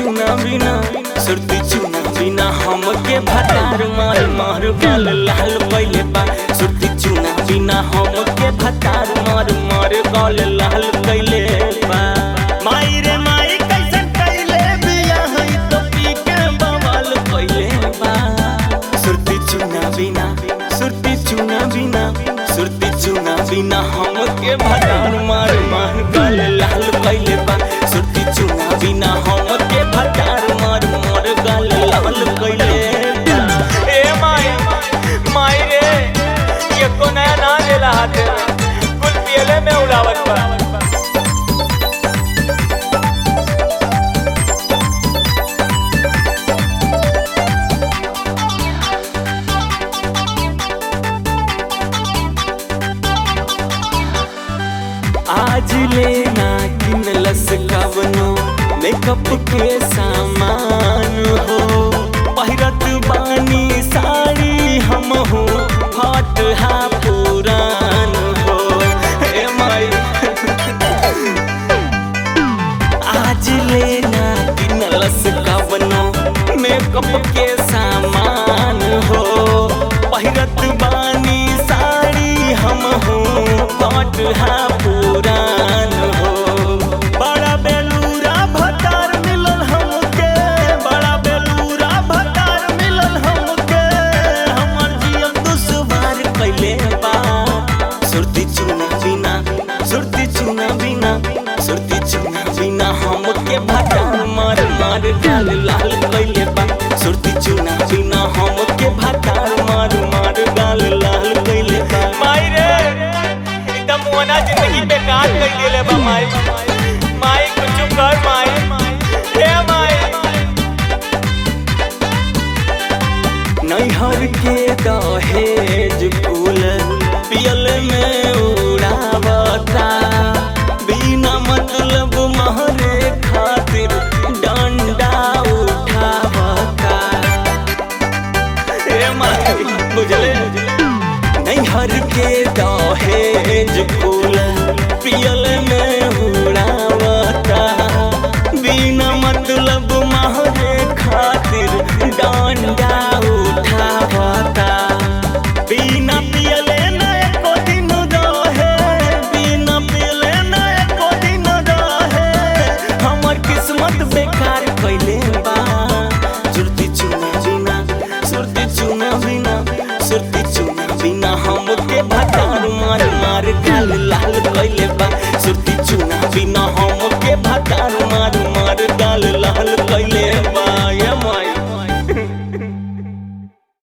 चुना बिना सुरती चुना बिना हमके भतार मार मार गाल लाल पहिले बा सुरती चुना बिना हमके भतार मार मार गाल लाल कैले बा माई रे माई कैसन कैले बिया है तो पी के बवाल कैले बा सुरती चुना बिना सुरती चुना बिना सुरती चुना बिना हमके भतार मार मार गाल लाल कैले बा सुरती चुना बिना हमके भतार मार मार गाल लाल कैले बा ए माई माई रे ये को नया ना देला हाथे कुल पियले में उड़ावत बा आज लेना किनलस कवनो मेकअप के सामान हो पहिरत बानी साड़ी हम हो हट हा पुरान हो ए माई आज लेना किनलस कवनो मेकअप के सामान हो पहिरत बानी साड़ी हम हो हट हा पुरान हो बड़ा बेलूरा भतार मिलल हमके बड़ा बेलूरा भतार मिलल हमके हमर जीवन दुश्वार कैले बा सुरती चुना बिना सुरती चुना बिना सुरती चुना बिना हमके भतार मार मार गाल लाल कैले बा सुरती चुना बिना हमके भतार मार मार गाल लाल कैले बा माई रे एकदम मोना जिंदगी बेकार कर देले बा माई माई कुछ कर माई हे माई नैहर के दहे